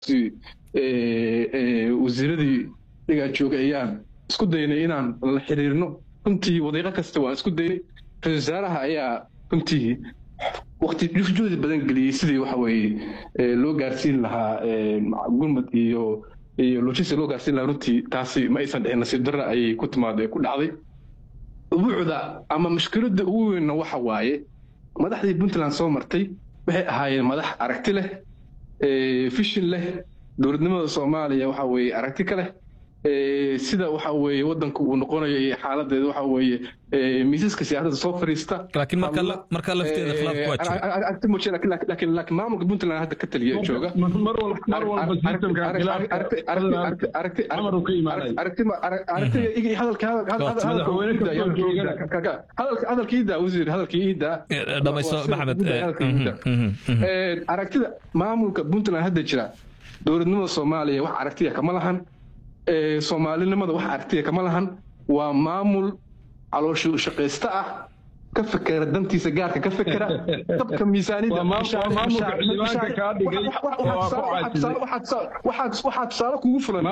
wasiiradii dhigaa joogay ayaan isku daynay inaan la xiriirno runtii wadiiqo kasta waan isku daynay ra-isul wasaaraha ayaa runtii wakti juhdi badan geliyey sidii waxa weeye loo gaarsiin lahaa gurmud iyo iyo logistic loo gaarsiin lahaa runtii taasi ma aysan dhicin nasiib darra ayay ku timaado ee ku dhacday ubuucda ama mushkiladda ugu weynna waxa waaye madaxdii puntland soo martay waxay ahaayeen madax aragti leh fishin leh dowladnimada soomaaliya waxa weeye aragti ka leh sida waxa weeye wadanka uu noqonayo iyo xaaladeeda waxa weeye miisaska siyaasadda soo fariista laakiin marka marka lafteeda khilaafku waa jira aragti muujin laakiin laakiin maamulka puntland hadda ka taliya jooga mar walba mar walba systemka hadalka iidaa wasiir hadalka iidaa dhamayso maxamed aragtida maamulka puntland hadda jira dowladnimada soomaaliya wax aragtiya kama lahan soomaalinimada wax aragtiya kama lahan waa maamul calooshu shaqaysta ah ka fekera dantiisa gaarka ka fekera dabka miisaaniyadwaxaa tusaale kugu fulan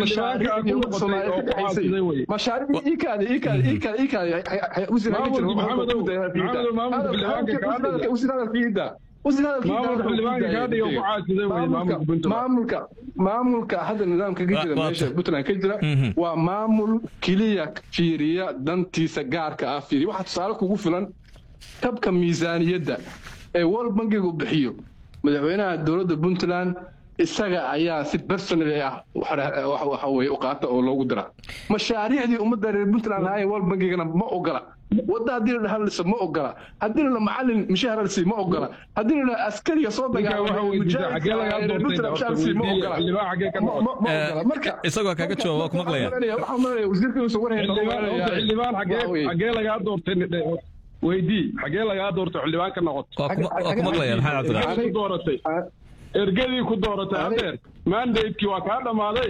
maamulka maamulka hadda nidaamka ka jira meesha puntland ka jira waa maamul keliya fiiriya dantiisa gaarka ah fiiriya waxaa tusaale kugu filan tabka miisaaniyadda ee world bankigu bixiyo madaxweynaha dowladda puntland isaga ayaa si personal ah waxa weye u qaata oo loogu dira mashaariicdii ummadda reer puntland lahaayeen world bankigana ma ogola wadda haddii la dhaha lisa ma ogola haddii la macalin mishaar lisi ma ogola haddii la askariga soo isagoo kaga jawaab waa ku maqlaya xagee lagaa doortay weydii xagee lagaa doortay xildhibaan ka noqoto waa ku maqlaya maxamed cabdiraxmaan dooratay ergadii ku dooratay adeer mandatekii waa kaa dhammaaday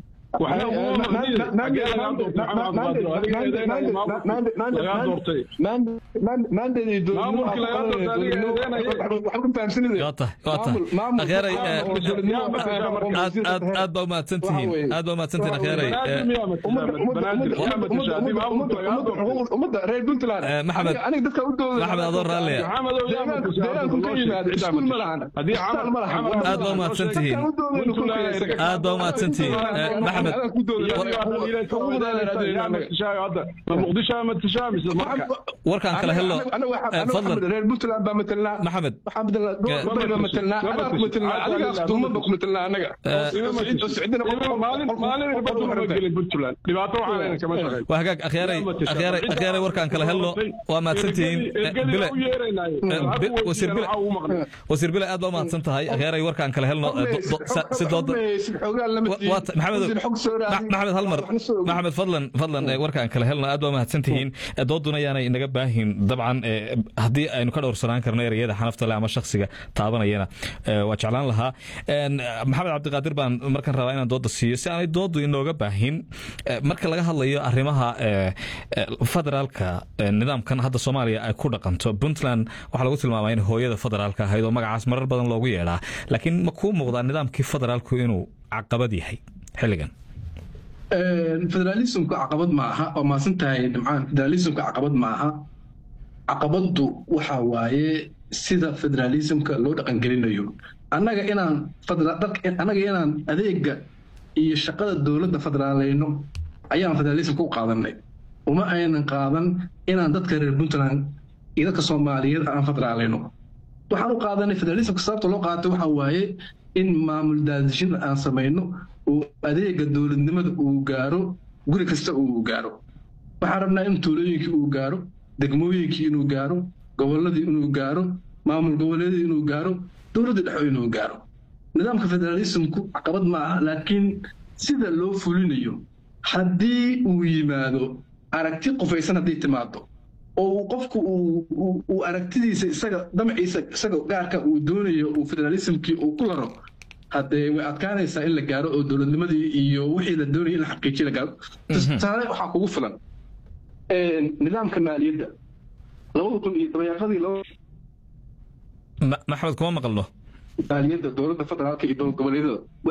aad baa umahadsantihiin aad baa umahadsantihiin akheeray maxamed maxamed adoo raalliya aad baa umahadsantihiin aad baa umahadsantihiin maxamed warkaan kala helo fadlan reer puntland baa matelnaa maxamed gobol baa matelnaa adaa ku matelnaa adigaas duuman baa ku matelnaa anaga waa hagaag akhyaray akhyaray akhyaray warkaan kala helno waa mahadsantihiin bile wasiir bile wasiir bile aad baa umahadsan tahay akhyaray warkaan kala helno si dooda maxamed maxamed halmar maxamed fadlan fadlan warkaan kala helno aad baa mahadsantihiin dooduna yaanay inaga baahin dabcan haddii aynu ka dhowrsanaan karno ereyada xanafta leh ama shakhsiga taabanayana waa jeclaan lahaa maxamed cabdiqaadir baan markan rabaa inaan dooda siiyo si aanay doodu inooga baahin marka laga hadlayo arrimaha federaalka nidaamkan hadda soomaaliya ay ku dhaqanto puntland waxaa lagu tilmaamaya in hooyada federaalka ahayd oo magacaas marar badan loogu yeedhaa laakiin ma kuu muuqdaa nidaamkii federaalku inuu caqabad yahay xilligan federalismku caqabad ma aha waa maasan tahay dhimcaan federalismka caqabad ma aha caqabaddu waxa waaye sida federalismka loo dhaqangelinayo annaga inaan annaga inaan adeega iyo shaqada dowladda federaaleyno ayaan federalismka u qaadanay uma aynan qaadan inaan dadka reer puntland iyo dadka soomaaliyeed aan federaaleyno waxaan u qaadanay federalismka sababta loo qaatay waxa waaye in maamul daadishin aan samayno oo adeega dowladnimada uu gaaro guri kasta uu gaaro waxaan rabnaa in tuulooyinkii uu gaaro degmooyinkii inuu gaaro gobolladii inuu gaaro maamul goboleedii inuu gaaro dowladda dhexo inuu gaaro nidaamka federalismku caqabad ma aha laakiin sida loo fulinayo haddii uu yimaado aragti qofaysan hadday timaado oo qofku uu aragtidiisa isaga damaciisa isaga gaarka uu doonayo uu federalismkii uu ku laro haddee way adkaanaysaa in la gaaro oo dowladnimadii iyo wixii la doonaya in la xaqiijiyo la gaaro tusaale waxaa kugu filan nidaamka maaliyadda labada kun iyo dabayaaqadii maxamed kuma maqalno maaliyadda dowladda federaalka iyo dowlad goboleedyada